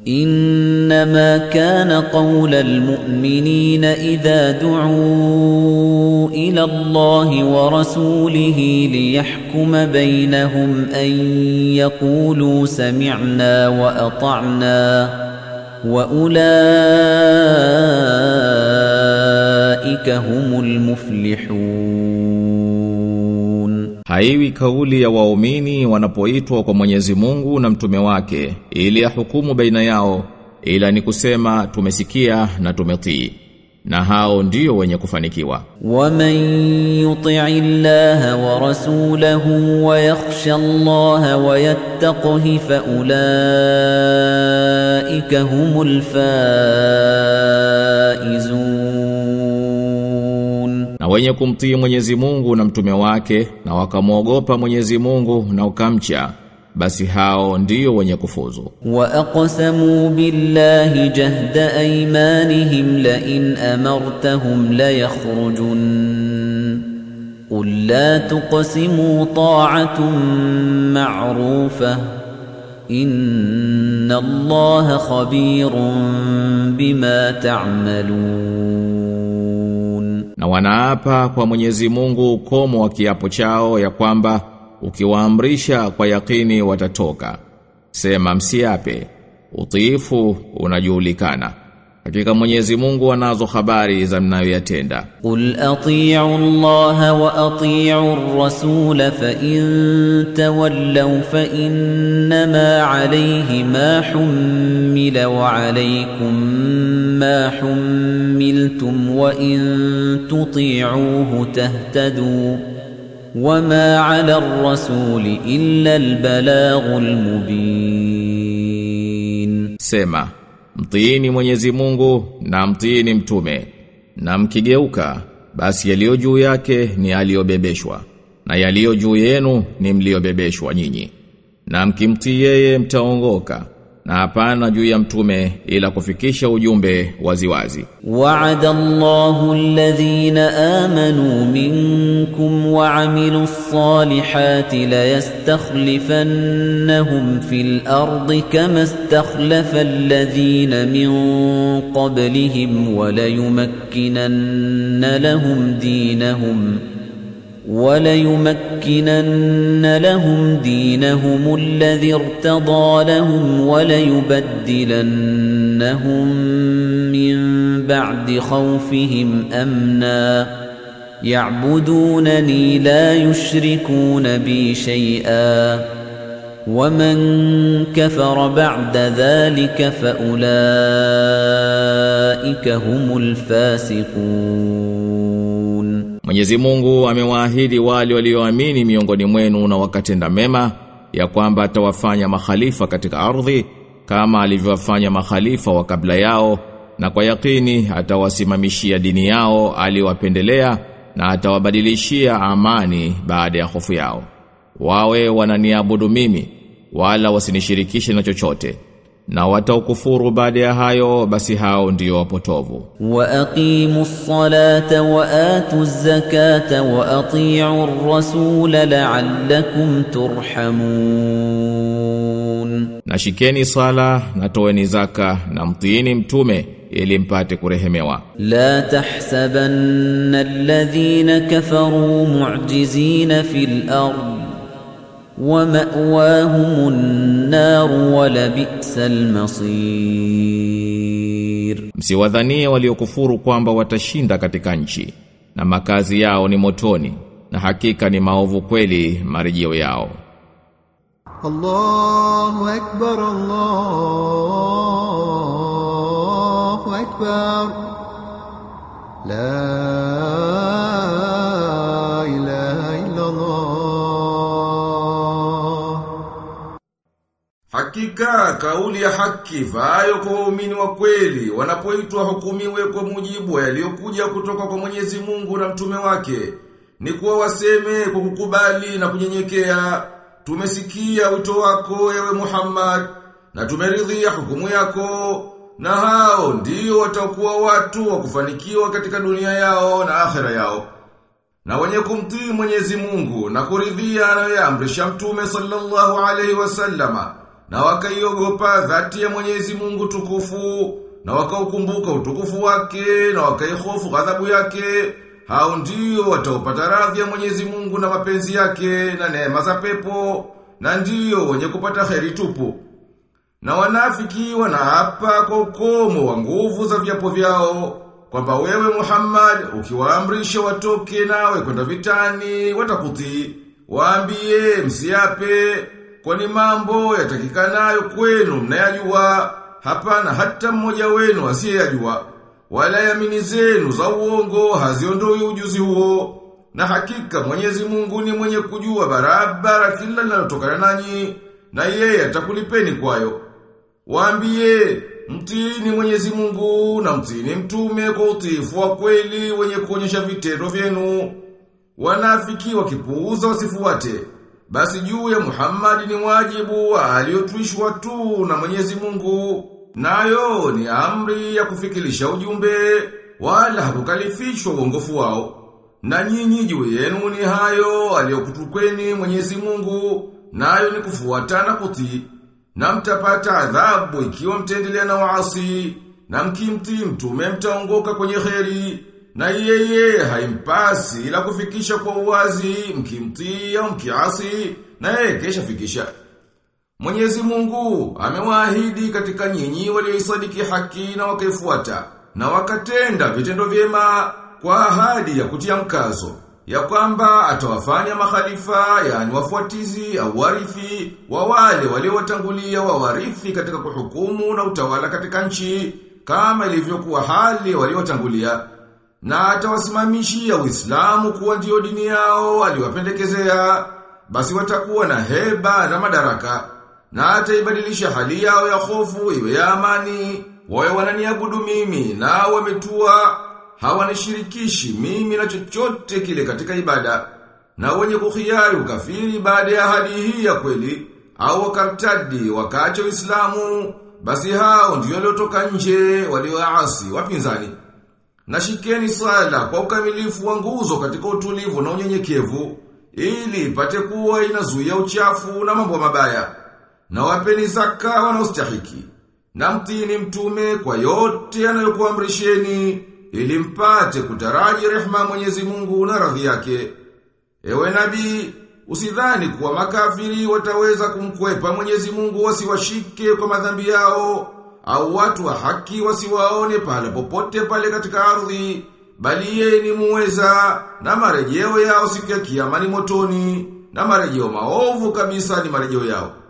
إنما كان قول المؤمنين إذا دعوا إلى الله ورسوله ليحكم بينهم أن يقولوا سمعنا وأطعنا وأولئك هم المفلحون Haiwi kauli ya waumini wanapoitwa kwa Mwenyezi Mungu na mtume wake ili ahukumu baina yao ila ni kusema tumesikia na tumetii na hao ndio wenye kufanikiwa ومن يطع الله ورسوله ويخشى الله ويتقه فأولئك هم الفائزون na wenye kumtii Mwenyezi Mungu na mtume wake na wakamwogopa Mwenyezi Mungu na ukamcha basi hao ndio wenye kufuzu وأقسموا بالله جهد أيمانهم لئن أمرتهم ليخرجن قل لا تقسموا طاعة معروفة إن الله خبير بما تعملون na wanaapa kwa Mwenyezi Mungu ukomo wa kiapo chao ya kwamba ukiwaamrisha kwa yakini watatoka sema msiape utiifu unajulikana hakika Mwenyezi Mungu anazo habari za mnayoyatenda قل أطيعوا الله وأطيعوا الرسول فإن تولوا فإنما عليه ما حمل وعليكم ما حملتم وإن تطيعوه تهتدوا وما على الرسول إلا البلاغ المبين Sema, mtiini Mwenyezi Mungu na mtiini mtume. Na mkigeuka, basi yaliyo juu yake ni aliyobebeshwa. Na yaliyo juu yenu ni mliobebeshwa nyinyi. Na mkimtii yeye mtaongoka. Na hapana juu ya mtume ila kufikisha ujumbe waziwazi. وعد الله الذين آمنوا منكم وعملوا الصالحات ليستخلفنهم في الأرض كما استخلف الذين من قبلهم وليمكنن لهم دينهم وليمكنن لهم دينهم الذي ارتضى لهم وليبدلنهم من بعد خوفهم امنا يعبدونني لا يشركون بي شيئا ومن كفر بعد ذلك فاولئك هم الفاسقون Mwenyezi Mungu amewaahidi wale walioamini miongoni mwenu na wakatenda mema ya kwamba atawafanya makhalifa katika ardhi kama alivyowafanya makhalifa wa kabla yao na kwa yakini atawasimamishia dini yao aliyowapendelea na atawabadilishia amani baada ya hofu yao wawe wananiabudu mimi wala wasinishirikishe na chochote na wataukufuru baada ya hayo basi hao ndio wapotovu وأقيموا الصلاة وآتوا الزكاة وأطيعوا الرسول لعلكم ترحمون na shikeni sala na toeni zaka na mtiini mtume ili mpate kurehemewa لا تحسبن الذين كفروا معجزين في الأرض ومأواهم النار ولبئس المصير msiwadhanie waliokufuru kwamba watashinda katika nchi na makazi yao ni motoni na hakika ni maovu kweli marejeo yao الله أكبر الله أكبر لا إله إلا الله Hakika kauli ya haki vayo kwa waumini wa kweli wanapoitwa hukumiwe kwa mujibu wa yaliyokuja kutoka kwa Mwenyezi Mungu na mtume wake ni kuwa waseme kwa kukubali na kunyenyekea tumesikia wito wako ewe Muhammad na tumeridhia hukumu yako na hao ndio watakuwa watu wa kufanikiwa katika dunia yao na akhera yao na wenye kumtii Mwenyezi Mungu na kuridhia anayoamrisha Mtume sallallahu alaihi wasallama na wakaiogopa dhati ya Mwenyezi Mungu tukufu na wakaukumbuka utukufu wake na wakaihofu ghadhabu yake hao ndio wataupata radhi ya Mwenyezi Mungu na mapenzi yake na neema za pepo na ndio wenye kupata kheri tupu na wanafiki wanaapa kwa ukomo wa nguvu za viapo vyao kwamba wewe Muhammad ukiwaamrisha watoke nawe kwenda vitani watakutii waambie msiape kwani mambo yatakikanayo kwenu mnayajua hapana hata mmoja wenu asiyeyajua wala yamini zenu za uongo haziondoi ujuzi huo na hakika Mwenyezi Mungu ni mwenye kujua barabara kila linalotokana nanyi na yeye atakulipeni kwayo Waambie, mtini Mwenyezi Mungu na mtini mtume kwa utiifu wa kweli wenye kuonyesha vitendo vyenu. Wanafiki wakipuuza wasifuate. Basi juu ya Muhammad ni wajibu aliyotwishwa tu na Mwenyezi Mungu. Nayo ni amri ya kufikilisha ujumbe wala hakukalifishwa uongofu wao. Na nyinyi juu yenu ni hayo aliyokutukweni Mwenyezi Mungu, nayo ni kufuatana kutii na mtapata adhabu ikiwa mtaendelea na waasi na mkimtii mtume mtaongoka kwenye kheri na yeye haimpasi ila kufikisha kwa uwazi mkimtii au mkiasi na yeye kesha fikisha Mwenyezi Mungu amewaahidi katika nyinyi walioisadiki haki na wakaifuata na wakatenda vitendo vyema kwa ahadi ya kutia mkazo ya kwamba atawafanya makhalifa yani wafuatizi au warithi wa wale waliowatangulia wa warithi katika kuhukumu na utawala katika nchi kama ilivyokuwa hali waliotangulia na atawasimamishia Uislamu kuwa ndio dini yao aliwapendekezea basi watakuwa na heba na madaraka na ataibadilisha hali yao ya hofu iwe ya amani wawe wananiabudu mimi na wametua hawanishirikishi mimi na chochote kile katika ibada na wenye kukhiari ukafiri baada ya hadi hii ya kweli au wakartadi wakaacha Uislamu basi hao ndio waliotoka nje walioasi wapinzani na shikeni sala kwa ukamilifu wa nguzo katika utulivu na unyenyekevu ili ipate kuwa inazuia uchafu na mambo mabaya na wapeni zaka wanaostahiki na mtini mtume kwa yote anayokuamrisheni ili mpate kutaraji rehma Mwenyezi Mungu na radhi yake. Ewe nabii, usidhani kuwa makafiri wataweza kumkwepa Mwenyezi Mungu wasiwashike kwa madhambi yao au watu wa haki wasiwaone pale popote pale katika ardhi, bali yeye ni muweza na marejeo yao siku ya kiyama ni motoni na marejeo maovu kabisa ni marejeo yao.